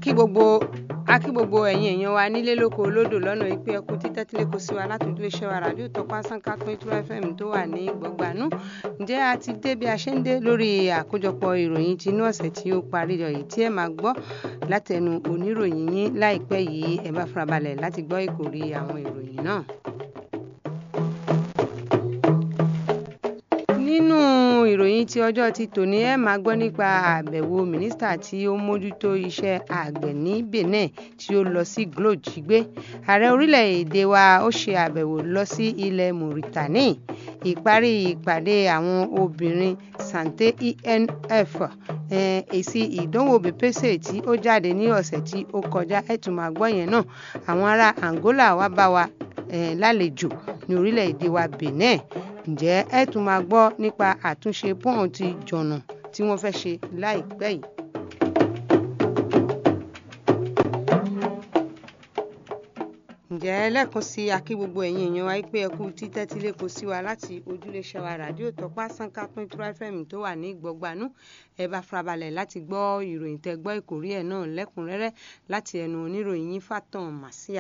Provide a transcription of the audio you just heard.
kí gbogbo a kí gbogbo ẹ̀yin èèyàn wa nílé lóko olódò lọ́nà ìpè ẹkú títẹ́tílé kò sí wa látòjú iṣẹ́ wa ràdíò tọpá sánká pín two fm tó wà ní gbọ̀ngbànú ǹjẹ́ a ti dé bí a ṣe ń dé lórí àkójọpọ̀ ìròyìn tinú ọ̀sẹ̀ tí ó parí yìí tí ẹ máa gbọ́ látẹnu oníròyìn yín láìpẹ́ yìí ẹ bá farabalẹ̀ láti gbọ́ ìkòrí àwọn ìròyìn náà. nínú ìròyìn tí ọjọ́ ti tòní ẹ máa gbọ́ nípa àbẹ̀wò mínísítà tí ó mójútó iṣẹ́ àgbẹ̀ ní benin tí ó lọ sí glo jígbé ààrẹ orílẹ̀-èdè wa ó ṣe àbẹ̀wò lọ sí ilẹ̀ mauritania ìparí ìpàdé àwọn obìnrin sante enf èsì ìdánwò bepese tí ó jáde ní ọ̀sẹ̀ tí ó kọjá ẹ̀ tún máa gbọ́ yẹn náà àwọn ará angola wá bá wa lálejò ní orílẹ̀-èdè wa benin ǹjẹ́ ẹ tún máa gbọ́ nípa àtúnṣe pọ́ùn ti jọ̀nà tí wọ́n fẹ́ ṣe láìpẹ́ yìí. ǹjẹ́ lẹ́ẹ̀kan sí akí gbogbo ẹ̀yin èèyàn wa pé ẹkú títẹ́tílé kò sí wa láti ojúléṣẹ́ wa ràdíò tọpá sánká pín two fm tó wà ní gbọ̀gbanú ẹ bá farabalẹ̀ láti gbọ́ ìròyìn tẹ́ gbọ́ ìkórí ẹ̀ náà lẹ́kùnrẹ́rẹ́ láti ẹnu oníròyìn yín fàtàn màsíà.